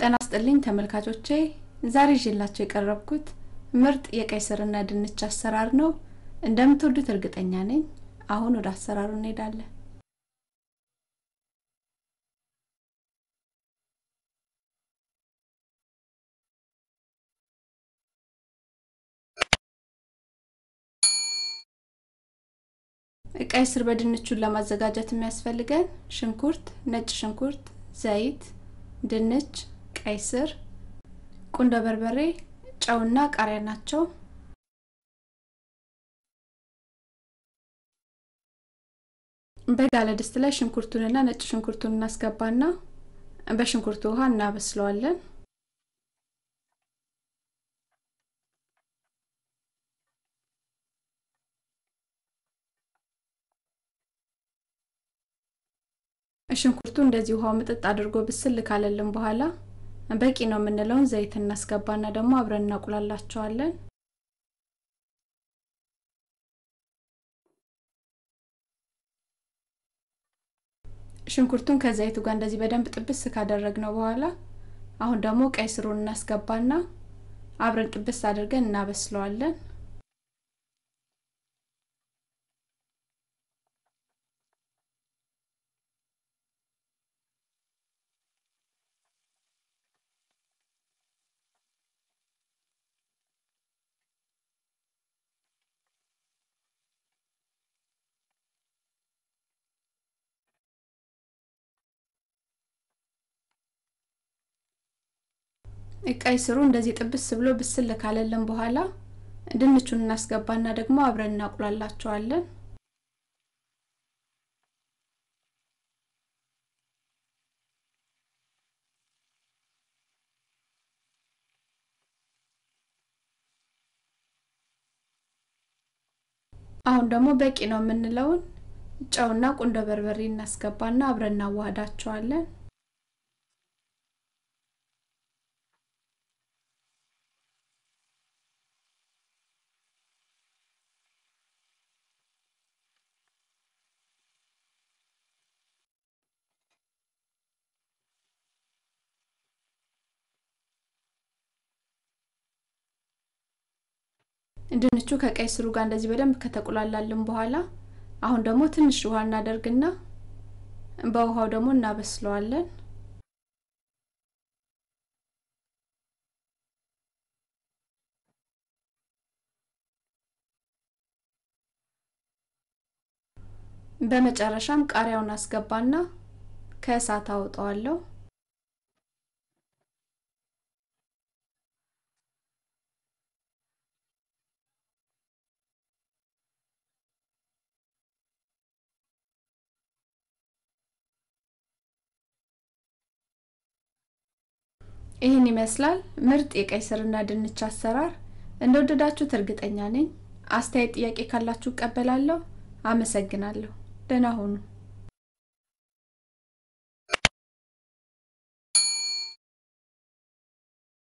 ጤና ይስጥልኝ ተመልካቾቼ ዛሬ ይዤላችሁ የቀረብኩት ምርጥ የቀይ ስርና ድንች አሰራር ነው። እንደምትወዱት እርግጠኛ ነኝ። አሁን ወደ አሰራሩ እንሄዳለን። ቀይ ስር በድንቹን ለማዘጋጀት የሚያስፈልገን ሽንኩርት፣ ነጭ ሽንኩርት፣ ዘይት፣ ድንች፣ ቀይ ስር፣ ቁንዶ በርበሬ፣ ጨውና ቃሪያ ናቸው። በጋለ ድስት ላይ ሽንኩርቱንና ነጭ ሽንኩርቱን እናስገባና በሽንኩርቱ ውሃ እናበስለዋለን። ሽንኩርቱ እንደዚህ ውሃው ምጥጥ አድርጎ ብስል ካለልን በኋላ በቂ ነው የምንለውን ዘይት እናስገባና ደግሞ አብረን እናቁላላቸዋለን። ሽንኩርቱን ከዘይቱ ጋር እንደዚህ በደንብ ጥብስ ካደረግነው በኋላ አሁን ደግሞ ቀይ ስሩን እናስገባና አብረን ጥብስ አድርገን እናበስለዋለን። ቀይ ስሩ እንደዚህ ጥብስ ብሎ ብስል ካለልን በኋላ ድንቹን እናስገባና ደግሞ አብረን እናቁላላቸዋለን። አሁን ደግሞ በቂ ነው የምንለውን ጨውና ቁንዶ በርበሬ እናስገባና አብረን እናዋህዳቸዋለን። ድንቹ ከቀይ ስሩ ጋር እንደዚህ በደንብ ከተቆላላልን በኋላ አሁን ደግሞ ትንሽ ውሃ እናደርግና በውሃው ደግሞ እናበስለዋለን። በመጨረሻም ቃሪያውን አስገባና ከእሳት አውጠዋለሁ። ይህን ይመስላል ምርጥ የቀይ ስርና ድንች አሰራር። እንደወደዳችሁት እርግጠኛ ነኝ። አስተያየት፣ ጥያቄ ካላችሁ እቀበላለሁ። አመሰግናለሁ። ደህና ሁኑ።